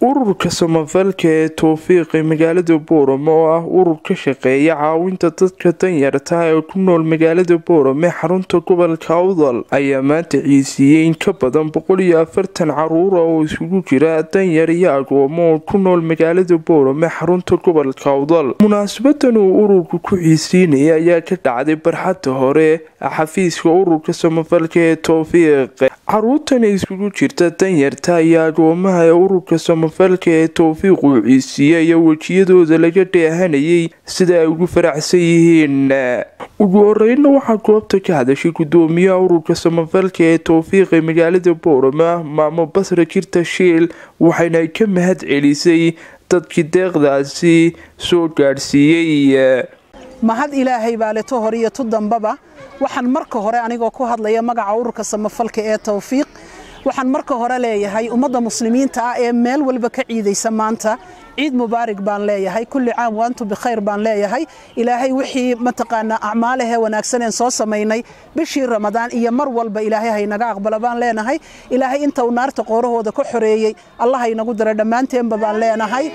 ururka samafalka ee towfiiq ee magaalada boorame oo ah urur ka shaqeeya caawinta dadka danyarta ee ku nool magaalada boorame xarunta gobolka awdal ayaa maanta ciisiiyey in ka badan boqol iyo afartan caruura oo isugu jira danyar iyo agoomo oo ku nool magaalada boorame xarunta gobolka awdal munaasabadan uu ururku ku ciisiinaya ayaa ka dhacday barxadda hore xafiiska ururka samafalka ee towfiiq caruurtani isugu jirta danyarta iyo agoomaha ee ururka samafalka ee towfiiq uu ciisiiye iyo wejiyadooda laga dheehanayay sida ay ugu faraxsan yihiin ugu horeyna waxaa goobta ka hadashay gudoomiyaha ururka samafalka ee towfiiq ee magaalada boorama maamo basra jirta shiil waxayna ka mahad celisay dadkii deeqdaasi soo gaadhsiiyey mahad ilaahay baa leto hore iyo tu dambaba waxaan marka hore anigoo ku hadlaya magaca ururka samafalka ee towfiiq waxaan marka hore leeyahay ummadda muslimiinta ah ee meel walba ka ciidaysa maanta ciid mubaarig baan leeyahay kulli caam waantu bikhayr baan leeyahay ilaahay wixii mataqaanaa acmaalahee wanaagsaneen soo samaynay bishii ramadaan iyo mar walba ilaahay haynaga aqbala baan leenahay ilaahay inta uu naarta qoorahooda ka xoreeyey allah haynagu dara dhammaanteenba baan leenahay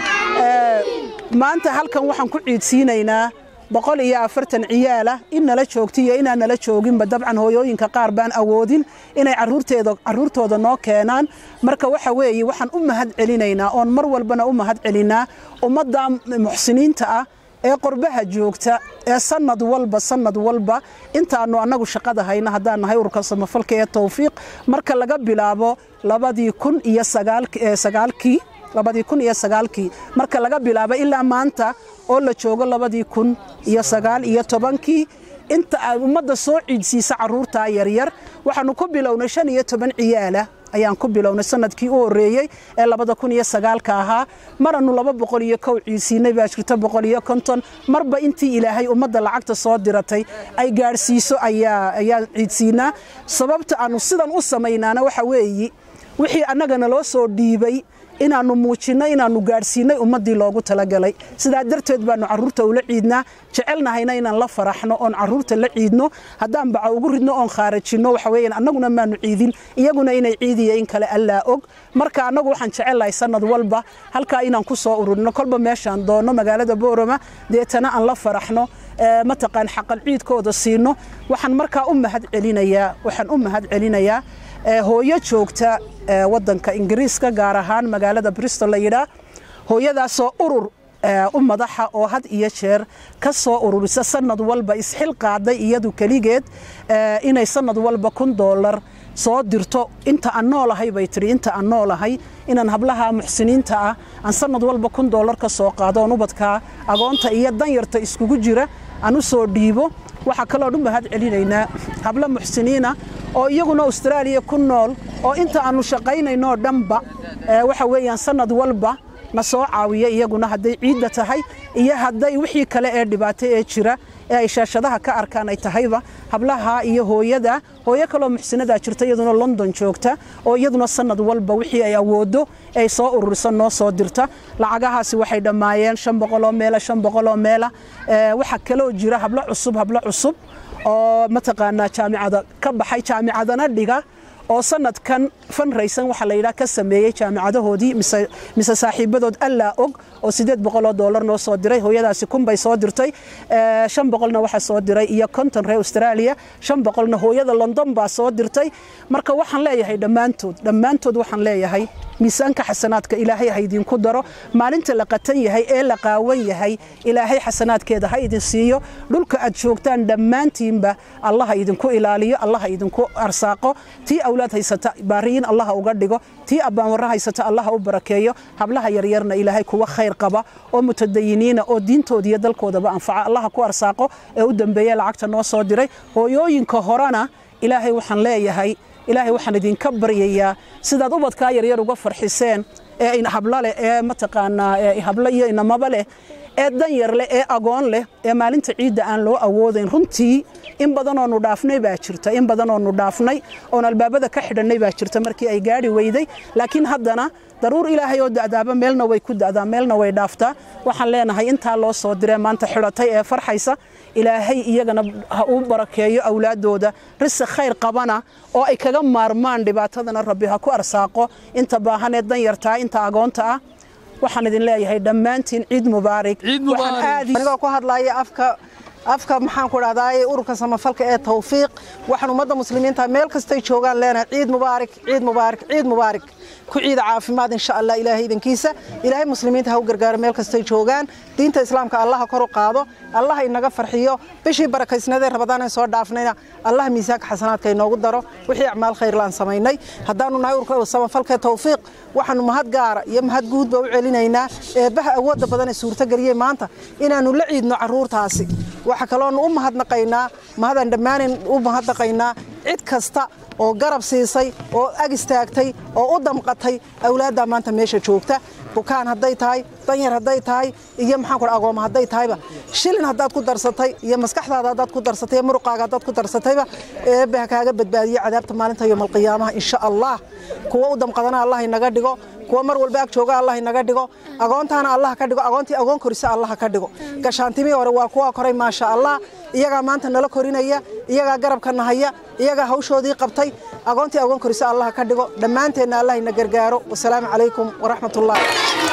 maanta halkan waxaan ku ciidsiinaynaa boqol iyo afartan ciyaalah in nala joogta iyo inaan nala jooginba dabcan hooyooyinka qaar baan awoodin inay caruurtooda noo keenaan marka waxa weeye waxaan u mahad celinaynaa oon mar walbana u mahad celinaa ummadda muxsiniinta ah ee qorbaha joogta ee sanad walba sanad walba intaanu annagu shaqada hayna haddaan nahay ururka samafalka ee towfiiq marka laga bilaabo labadii kun iyo sagaalkii labadii kun iyo sagaalkii marka laga bilaabo ilaa maanta oo la joogo labadii kun iyo sagaal iyo tobankii inta aad ummadda soo ciidsiisa caruurtaa yaryar waxaanu ku bilownay shan iyo toban ciyaala ayaan ku bilownay sanadkii u horreeyey ee labada kun iyo sagaalka ahaa maranu laba boqol iyo kow ciidsiinay baa jirta boqol iyo konton marba intii ilaahay ummadda lacagta soo diratay ay gaadhsiiso ayaan ciidsiinaa sababta aanu sidan u samaynaana waxa weeyi wixii annagana loo soo dhiibay inaannu muujinno inaannu gaadhsiinay ummaddii loogu talagalay sidaa darteed baannu carruurta ula ciidnaa jecelnahayna inaan la faraxno oon carruurta la ciidno haddaan baca ugu ridno oon khaarajinno waxa weeyaan annaguna maannu ciidin iyaguna inay ciidiya in kale allaa og marka annagu waxaan jecellahay sannad walba halkaa inaan ku soo ururino kolba meeshaan doonno magaalada boorama deetana aan la faraxno mataqaan xaqal ciidkooda siino waxaan markaa u mahad celinayaa waxaan u mahad celinayaa hooyo joogta wadanka ingiriiska gaar ahaan magaalada bristol la yidhaah hooyadaasoo urur u madaxa oo had iyo jeer ka soo ururisa sanad walba isxil qaaday iyadu keligeed inay sanad walba kun doolar soo dirto inta aan noolahay bay tiri inta aan noolahay inaan hablaha muxsiniinta ah aan sanad walba kun doolar ka soo qaado oon ubadkaa agoonta iyo danyarta iskugu jira aan u soo dhiibo waxaa kaloon u mahad celinaynaa hablo muxsiniina oo iyaguna austraaliya ku nool oo inta aannu shaqaynaynoo dhanba waxa weeyaan sanad walba na soo caawiya iyaguna hadday ciidda tahay iyo hadday wixii kale ee dhibaato ee jira ee ay shaashadaha ka arkaan ay tahayba hablaha iyo hooyada hooyo kaloo muxsinadaa jirta iyaduna london joogta oo iyaduna sanad walba wixii ay awoodo ay soo ururisa noo soo dirta lacagahaasi waxay dhammaayeen shan boqoloo meela shan boqoloo meela waxaa kaloo jira hablo cusub hablo cusub oo mataqaanaa jaamicada ka baxay jaamicadana dhiga oo sanadkan fanraysan waxaa la yidhaha ka sameeyey jaamicadahoodii mise saaxiibadood allaa og oo sideed boqoloo doolar noo soo diray hooyadaasi kun bay soo dirtay shan boqolna waxaa soo diray iyo konton reer australia shan boqolna hooyada london baa soo dirtay marka waxaan leeyahay dhammaantood dhammaantood waxaan leeyahay miisaanka xasanaadka ilaahay ha idinku daro maalinta la qatan yahay ee la qaawan yahay ilaahay xasanaadkeeda ha idin siiyo dhulka aad joogtaan dhammaantiinba allaha idinku ilaaliyo allaha idinku arsaaqo tii awlaad haysata baariyin allaha uga dhigo tii abbaanwarra haysata allaha u barakeeyo hablaha yaryarna ilaahay kuwa khayr qaba oo mutadayiniina oo diintooda iyo dalkoodaba anfaca allaha ku arsaaqo ee u dambeeye lacagta noo soo diray hooyooyinka horena ilaahay waxaan leeyahay ilaahay waxaan idinka baryayaa sidaad ubadkaa yaryar uga farxiseen ee hablo leh ee mataqaanaa hablo iyo inamaba leh ee danyar leh ee agoon leh ee maalinta ciidda aan loo awoodayn runtii in badanoonu dhaafnay baa jirta in badanoonu dhaafnay oon albaabada ka xidhannay baa jirta markii ay gaadhi weyday laakiin haddana daruur ilaahay oo da'daaba meelna way ku da'daa meelna way dhaaftaa waxaan leenahay intaa loo soo diree maanta xidhatay ee farxaysa ilaahay iyagana ha uu barakeeyo awlaadooda risiq khayr qabana oo ay kaga maarmaan dhibaatadana rabbi ha ku arsaaqo inta baahanee danyartaa inta agoonta ah waxaan idin leeyahay dhammaantiin ciid mubaarig anigoo ku hadlaya afka afka maxaan ku dhahdaay ururka samafalka ee tawfiiq waxaan ummadda muslimiinta meel kastay joogaan leenahay ciid mubaarak ciid mubaarak ciid mubaarak ku ciida caafimaad insha allah ilaahay idankiisa ilaahay muslimiinta ha u gargaaro meel kastay joogaan diinta islaamka allaha kor u qaado allaha inaga farxiyo bishii barakaysnadee rabadaan soo dhaafnayna allaha miisaanka xasanaadka inoogu daro wixii acmaal khayrlaan samaynay haddaanu nahay ururka samafalka ee tawfiiq waxaanu mahad gaara iyo mahad guudba u celinaynaa eebbaha awoodda badan ee suurtageliyey maanta inaannu la ciidno carruurtaasi waxa kaloonu u mahadnaqaynaa mahadaan dhammaanan u mahadnaqaynaa cid kasta oo garab siisay oo ag istaagtay oo u damqatay awlaaddaa maanta meesha joogta bukaan hadday tahay danyar hadday tahay iyo maxaan kudha agooma hadday tahayba shilin haddaad ku darsatay iyo maskaxdaada haddaad ku darsatay iyo muruqaaga haddaad ku darsatayba eebbe ha kaaga badbaadiyo cadaabta maalinta yowmalqiyaamaha insha allah kuwa u damqadana allah inaga dhigo kuwa mar walba ag jooga allah inaga dhigo agoontaana allah ka dhigo agoontii agoon korisa allah ka dhigo gashaantimii hore waa kuwa koray maasha allah iyagaa maanta nala korinaya iyagaa garabka nahaya iyagaa hawshoodii qabtay agoontii agoon korisa allah ka dhigo dhammaanteenna allah ina gargaaro wasalaamu calaykum waraxmat ullah